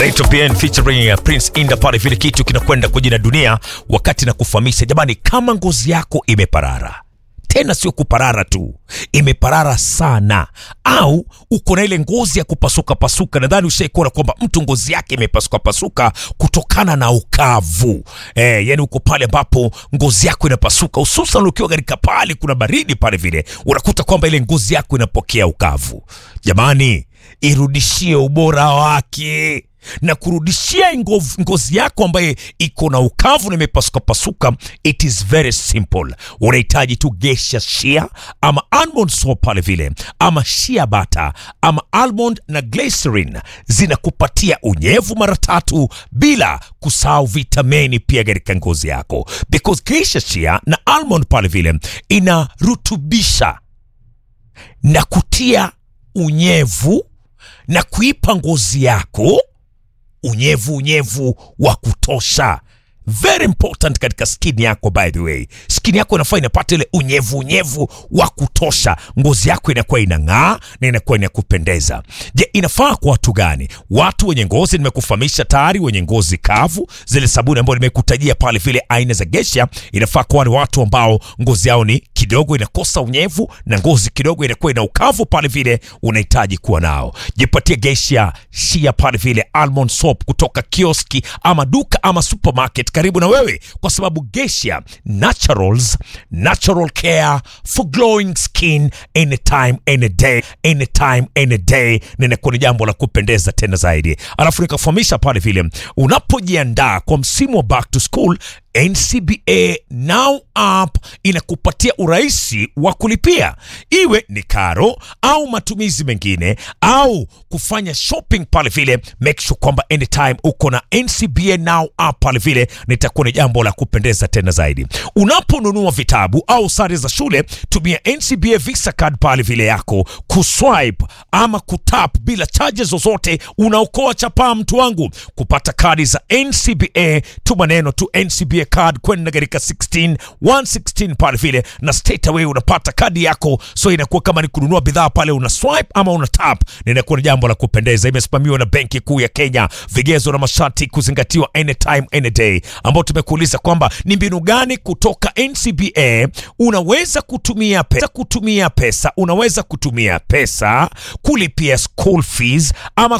Rachel PN featuring uh, Prince Inda pale, vile kitu kinakwenda kwa jina dunia, wakati na kufahamisha jamani, kama ngozi yako imeparara tena sio kuparara tu, imeparara sana, au uko na ile ngozi ya kupasuka pasuka. Nadhani ushaikuona kwamba mtu ngozi yake imepasuka pasuka kutokana na ukavu eh, yani uko pale ambapo ngozi yako inapasuka, hususan ukiwa katika pale kuna baridi pale, vile unakuta kwamba ile ngozi yako inapokea ukavu. Jamani, irudishie ubora wake na kurudishia ngov- ngozi yako ambaye iko na ukavu na imepasuka pasuka, it is very simple. Unahitaji tu gesha shea ama almond soap pale vile, ama shea butter ama almond na glycerin, zinakupatia unyevu mara tatu, bila kusahau vitamini pia katika ngozi yako, because gesha shea na almond pale vile inarutubisha na kutia unyevu na kuipa ngozi yako unyevu unyevu wa kutosha very important katika skin yako by the way skin yako inafaa inapata ile unyevu unyevu wa kutosha ngozi yako inakuwa inang'aa na inakuwa ina kupendeza je inafaa kwa watu gani watu wenye ngozi nimekufahamisha tayari wenye ngozi kavu zile sabuni ambayo nimekutajia pale vile aina za gesha inafaa kwa wale watu ambao ngozi yao ni kidogo inakosa unyevu na ngozi kidogo inakuwa ina ukavu pale vile unahitaji kuwa nao jipatie gesha shia pale vile almond soap kutoka kioski ama duka ama supermarket karibu na wewe kwa sababu gesha naturals natural care for glowing skin anytime any day anytime any day na inakuwa ni jambo la kupendeza tena zaidi alafu nikafahamisha pale vile unapojiandaa kwa msimu wa back to school NCBA Now App inakupatia urahisi wa kulipia, iwe ni karo au matumizi mengine au kufanya shopping pale vile. Make sure kwamba anytime uko na NCBA Now App pale vile, nitakuwa ni jambo la kupendeza tena zaidi. Unaponunua vitabu au sare za shule, tumia NCBA Visa Card pale vile yako kuswipe ama kutap bila charges zozote, unaokoa chapaa mtu wangu. Kupata kadi za NCBA, tuma neno tu NCBA card kwenda katika 16 116 pale vile, na straight away unapata kadi yako, so inakuwa kama ni kununua bidhaa pale, una swipe ama una tap, na inakuwa ni jambo la kupendeza. Imesimamiwa na Benki Kuu ya Kenya, vigezo na masharti kuzingatiwa anytime any day, ambao tumekuuliza kwamba ni mbinu gani kutoka NCBA unaweza kutumia pesa, kutumia pesa unaweza kutumia pesa kulipia school fees ama